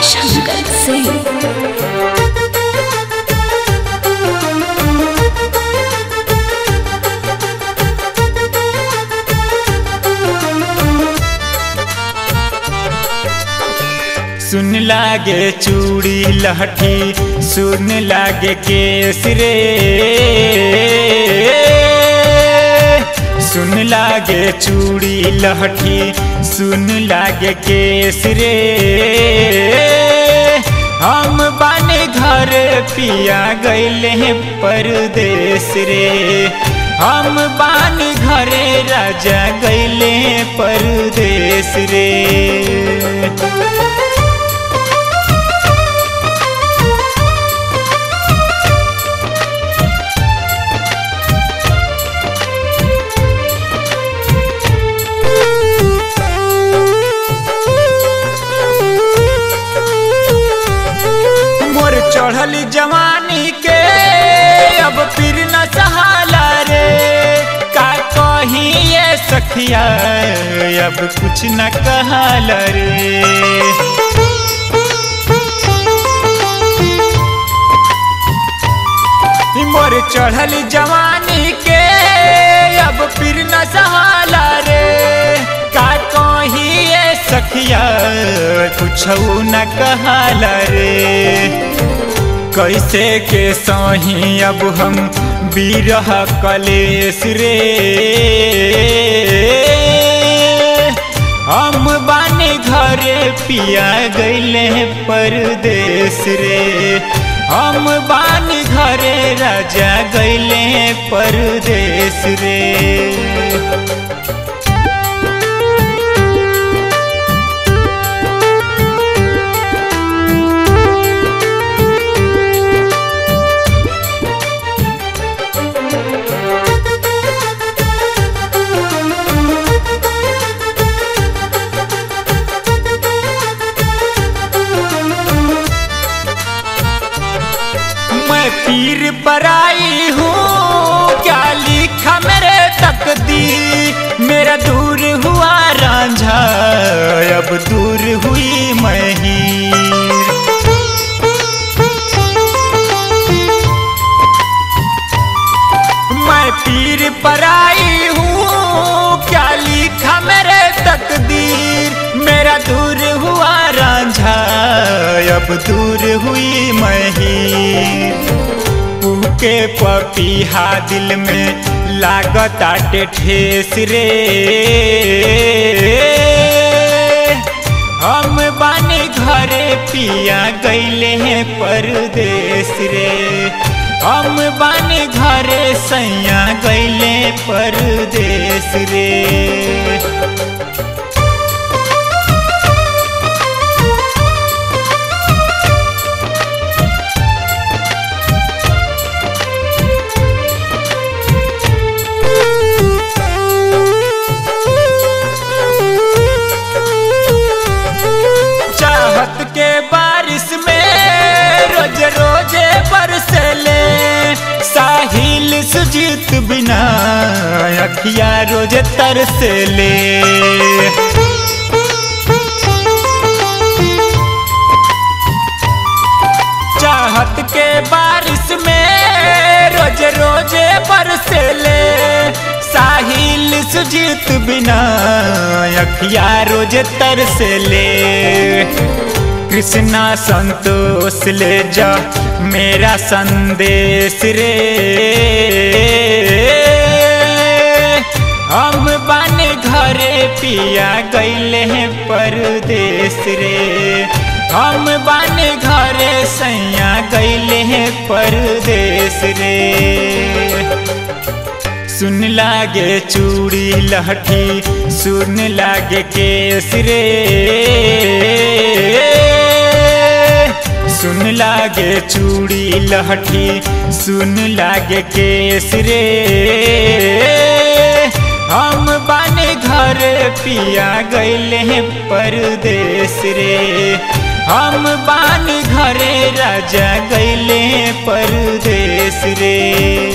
शंकर सिंह सुन लागे चूड़ी लहठी सुन लागे केस रे सुन लागे चूड़ी लहठी सुन लागे केस रे हम बाने घर पिया गईले परदेश रे हम बान घरे राजा गईले परदेश रे मोर चढ़ल जवानी के अब फिर न सहाला रे का कही ये सखिया अब कुछ न कहल रे मोर चढ़ल जवानी के अब फिर न सहाला रे का कही ये सखिया कुछ न कहल रे कैसे के सही अब हम बीरह कलेश रे हम बाने घरे पिया गईले परदेश रे हम बान घरे राजा गईले परदेश रे मैं पीर पर आई हूँ क्या लिखा मेरे तकदीर मेरा दूर हुआ रांझा अब दूर हुई महीर मैं पीर पर आई हूँ क्या लिखा मेरे तकदीर मेरा दूर हुआ रांझा अब दूर हुई महीर के पपीहा दिल में लागत आटे ठेस रे हम बाने घरे पिया गईले हैं परदेश रे हम बाने घरे सैया गईले परदेश रे चाहत के बारिश में रोज रोजे बरसले साहिल सुजीत बिना अखिया रोज तरसले चाहत के बारिश में रोज रोजे बरसले साहिल सुजीत बिना अखिया रोज तरसले कृष्णा संतोष ले जा मेरा संदेश रे हम बाने घरे पिया गईले हैं परदेश रे हम बाने घरे सैया गईले हैं परदेश रे सुन लागे चूड़ी लहठी सुन लागे केस रे सुन लागे चूड़ी लहठी सुन लागे केस रे हम बाने घर पिया गईले हैं परदेश रे हम बान घरे राजा गईले परदेश रे